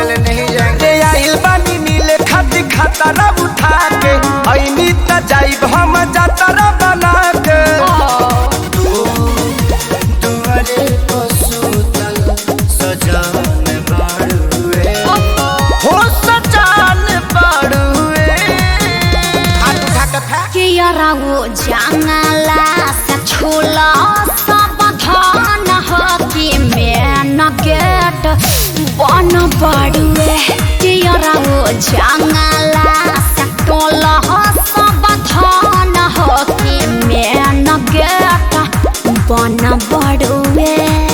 चले नहीं जाएंगे आइल बानी नीले खाती खतरा उठा के ऐनी त जाइब हम जातरा बना के दुआरे को सुतल सजान बाड़ुए हो सजान बाड़ुए हाथ उठा के फेंक के यरागो जंगला से छोला सब धान हो कि मेन गेट बन बड़ुए के यरागो जंगला से टोला हो सब धान हो कि मेन गेट बन बड़ुए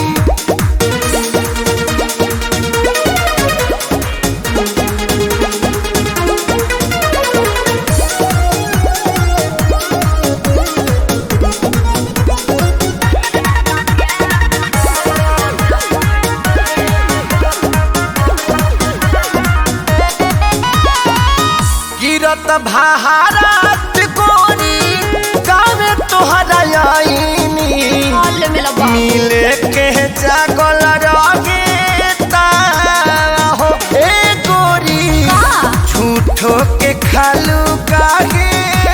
गिरत भारत कोरी गावे तोहरा आईनी हाल में लगा मिले के जागल रगे हो ए गोरी झूठो के खालू काहे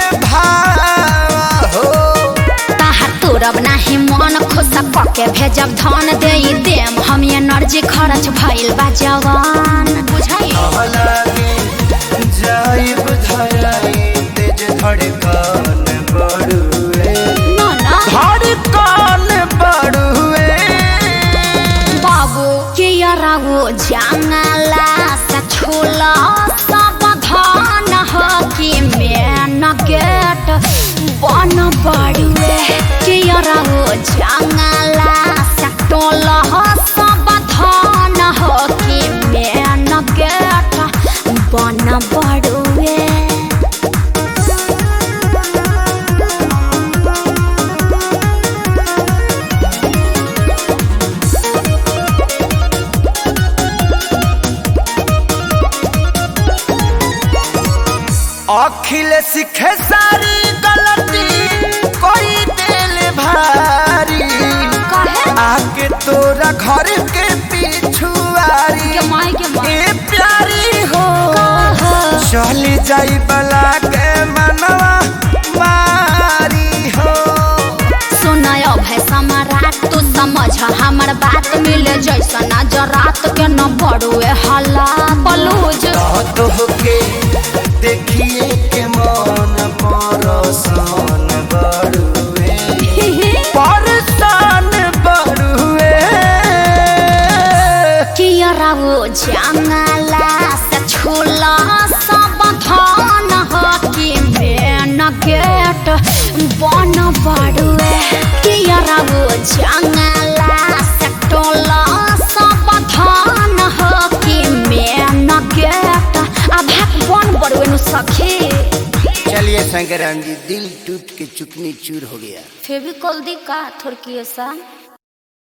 भाव हो ताहा तोरब नाही मन खुश पके भेजब धन दे देम हम एनर्जी खर्च भइल बा जवान बुझाई लगे जाइब धराई तेज धड़कन बढ़ुए ना ना धड़कन बढ़ुए बाबू के यरागो जंगला से छोला सब धान हो कि मेन गेट बन बड़ुए के यरागो जंगला से टोला हो सब धान हो कि मेन गेट बन बड़ुए अखिल सीखे सारी गलती कोई दिल भारी कहे आके तोरा घर के पिछुआरी के माई के माई ए प्यारी हो कहे चली जाई बला के मनवा मारी हो सुनय भाई सम्राट तू समझ हमर बात मिले जैसा नजर रात के न बड़ुए हल्ला बलूज तो के देखिए के मन परसान बड़ुए परसान बड़ुए कियरावो जंगला से छोला सब धान हो कि मेन गेट बन बड़ुए कियरावो जंगला से टोला सब धान हो कि मेन गेट अब बन बड़ुए नु सखी चलिए शंकराम जी दिल टूट के चुकनी चूर हो गया फेविकॉल दी का थोड़की ऐसा